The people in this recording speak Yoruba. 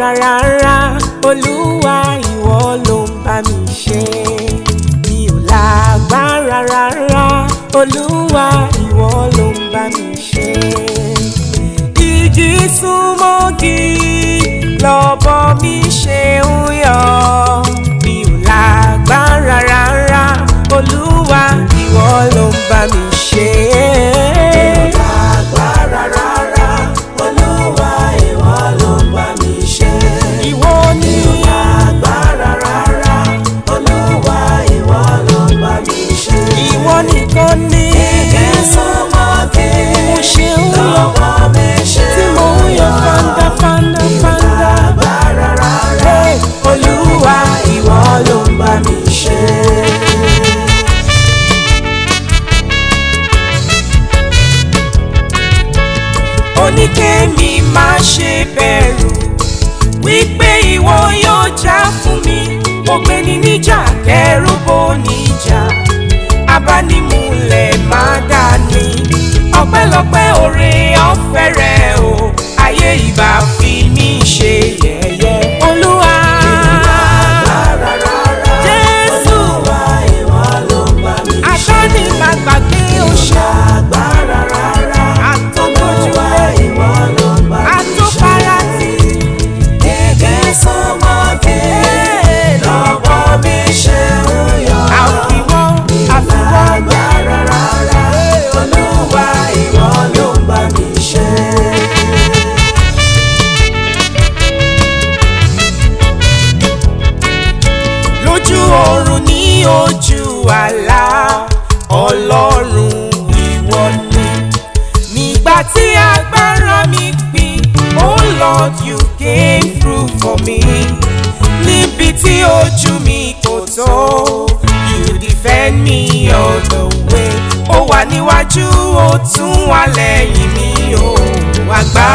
rárá olúwa ìwọ ló ń bá mi ṣe mi ò lágbára rárá olúwa ìwọ ló ń bá mi ṣe ìjì súnmọ́gi lọ́bọ mi ṣe ń yọ mi ò lágbára rárá olúwa ìwọ ló ń bá mi ṣe. Lágbára rárá, Olúwa ìwọ ló ń bá mi ṣe. ìwọ ni Lágbára rárá, Olúwa ìwọ ló ń bá mi ṣe. ìwọ nìkan ni Ìjì súnmọ́gi mo ṣe ń lọ lọ́wọ́ mi ṣe tí mo ń yọ fanda fanda fanda. Lágbára rárá, Hey, Olúwa ìwọ ló ń bá mi ṣe. oníkémi má ṣe bẹ̀rù wípé ìwọ yóò jà fún mi ògbéni níjà kẹrù bó níjà abánimúlẹ̀ má dání ọpẹ́lọpẹ́ oore ọ̀fẹ́ rẹ o ayé ìbá fi mí ṣe yẹ̀yẹ́ olúwa Lágbára rárá, jésù Olúwa ìwọ ló ń bá mi ṣe. àtọ́ni má gbàgbé oṣù Lágbára rárá, àtọ́gbójúlé ìwọ ló ń bá mi ṣe. àtọ́farasí. Ìjì súnmọ́gi lọ́wọ́ mi ṣe ń yọ. àfiwọ́ àfiwọ́ Lágbára rárá, Olúwa ìwọ ló ń bá mi ṣe. lójú oorun ní ojú àlá ọlọ́run ìwọ ni nígbà tí agbára mi pin oh lord you came through for me níbi tí ojú mi kò tó you defend me all the way ó wà níwájú ó tún wà lẹ́yìn mi ó agbára.